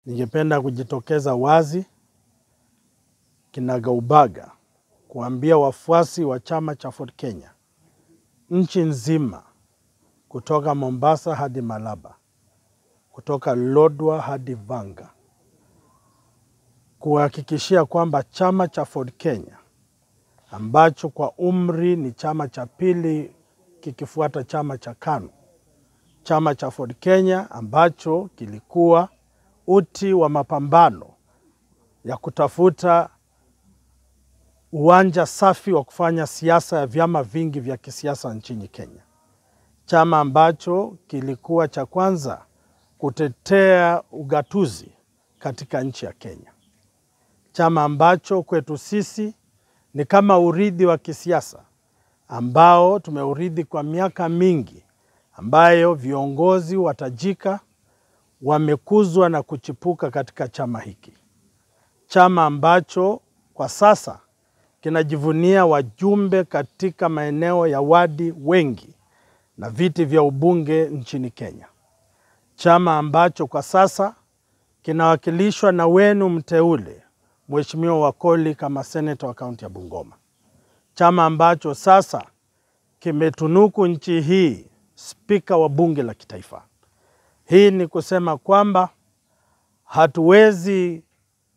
ningependa kujitokeza wazi kinagaubaga kuambia wafuasi wa chama cha Ford Kenya nchi nzima, kutoka Mombasa hadi Malaba, kutoka Lodwa hadi Vanga, kuhakikishia kwamba chama cha Ford Kenya ambacho kwa umri ni chama cha pili kikifuata chama cha KANU, chama cha Ford Kenya ambacho kilikuwa uti wa mapambano ya kutafuta uwanja safi wa kufanya siasa ya vyama vingi vya kisiasa nchini Kenya, chama ambacho kilikuwa cha kwanza kutetea ugatuzi katika nchi ya Kenya, chama ambacho kwetu sisi ni kama urithi wa kisiasa ambao tumeurithi kwa miaka mingi, ambayo viongozi watajika wamekuzwa na kuchipuka katika chama hiki, chama ambacho kwa sasa kinajivunia wajumbe katika maeneo ya wadi wengi na viti vya ubunge nchini Kenya, chama ambacho kwa sasa kinawakilishwa na wenu mteule Mheshimiwa Wakoli kama seneta wa kaunti ya Bungoma, chama ambacho sasa kimetunuku nchi hii spika wa bunge la kitaifa. Hii ni kusema kwamba hatuwezi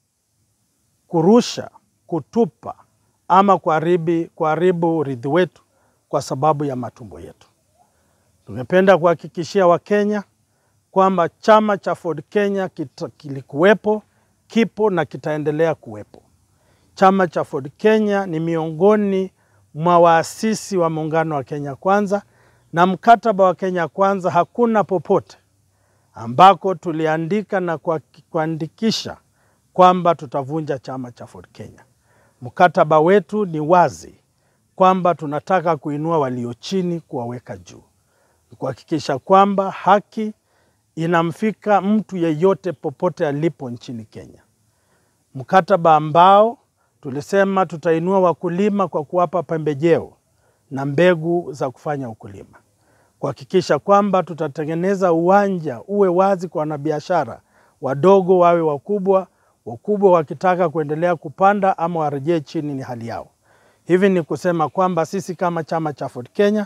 kurusha, kutupa ama kuharibu urithi wetu kwa sababu ya matumbo yetu. Tungependa kuhakikishia Wakenya kwamba chama cha Ford Kenya kilikuwepo, kipo na kitaendelea kuwepo. Chama cha Ford Kenya ni miongoni mwa waasisi wa muungano wa Kenya Kwanza, na mkataba wa Kenya Kwanza hakuna popote ambako tuliandika na kuandikisha kwamba tutavunja chama cha Ford Kenya. Mkataba wetu ni wazi kwamba tunataka kuinua walio chini, kuwaweka juu, kuhakikisha kwamba haki inamfika mtu yeyote popote alipo nchini Kenya. Mkataba ambao tulisema tutainua wakulima kwa kuwapa pembejeo na mbegu za kufanya ukulima, kuhakikisha kwamba tutatengeneza uwanja uwe wazi kwa wanabiashara wadogo wawe wakubwa, wakubwa wakitaka kuendelea kupanda ama warejee chini, ni hali yao. Hivi ni kusema kwamba sisi kama chama cha Ford Kenya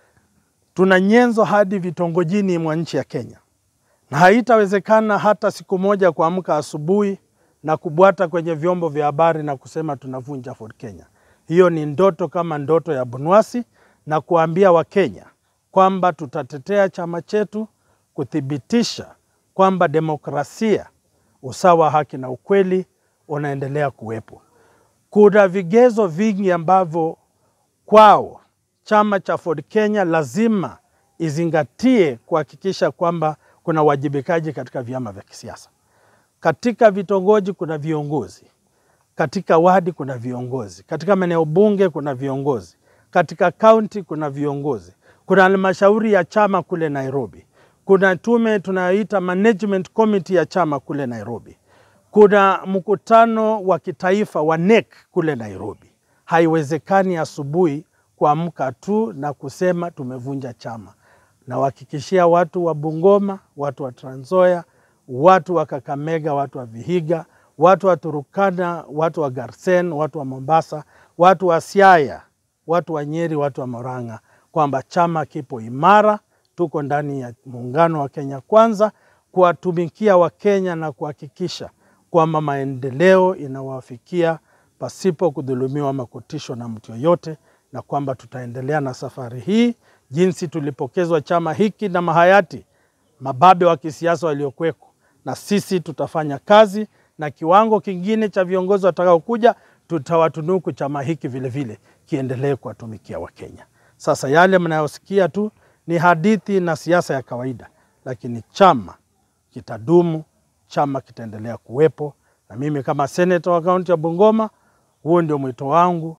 tuna nyenzo hadi vitongojini mwa nchi ya Kenya, na haitawezekana hata siku moja kuamka asubuhi na kubwata kwenye vyombo vya habari na kusema tunavunja Ford Kenya. Hiyo ni ndoto kama ndoto ya Bunwasi, na kuambia Wakenya kwamba tutatetea chama chetu kuthibitisha kwamba demokrasia, usawa, haki na ukweli unaendelea kuwepo. Kuna vigezo vingi ambavyo kwao chama cha Ford Kenya lazima izingatie kuhakikisha kwamba kuna uwajibikaji katika vyama vya kisiasa. Katika vitongoji kuna viongozi, katika wadi kuna viongozi, katika maeneo bunge kuna viongozi, katika kaunti kuna viongozi, kuna halmashauri ya chama kule Nairobi, kuna tume tunayoita management committee ya chama kule Nairobi, kuna mkutano wa kitaifa wa NEC kule Nairobi. Haiwezekani asubuhi kuamka tu na kusema tumevunja chama. Nawahakikishia watu wa Bungoma, watu wa Trans Nzoia, watu wa Kakamega, watu wa Vihiga, watu wa Turukana, watu wa Garsen, watu wa Mombasa, watu wa Siaya, watu wa Nyeri, watu wa Murang'a kwamba chama kipo imara. Tuko ndani ya muungano wa Kenya Kwanza kuwatumikia Wakenya na kuhakikisha kwamba maendeleo inawafikia pasipo kudhulumiwa ama kutishwa na mtu yoyote, na kwamba tutaendelea na safari hii jinsi tulipokezwa chama hiki na mahayati mababe wa kisiasa waliokuweko, na sisi tutafanya kazi na kiwango kingine cha viongozi watakaokuja, tutawatunuku chama hiki vilevile kiendelee kuwatumikia Wakenya. Sasa yale mnayosikia tu ni hadithi na siasa ya kawaida, lakini chama kitadumu, chama kitaendelea kuwepo, na mimi kama seneta wa kaunti ya Bungoma, huo ndio mwito wangu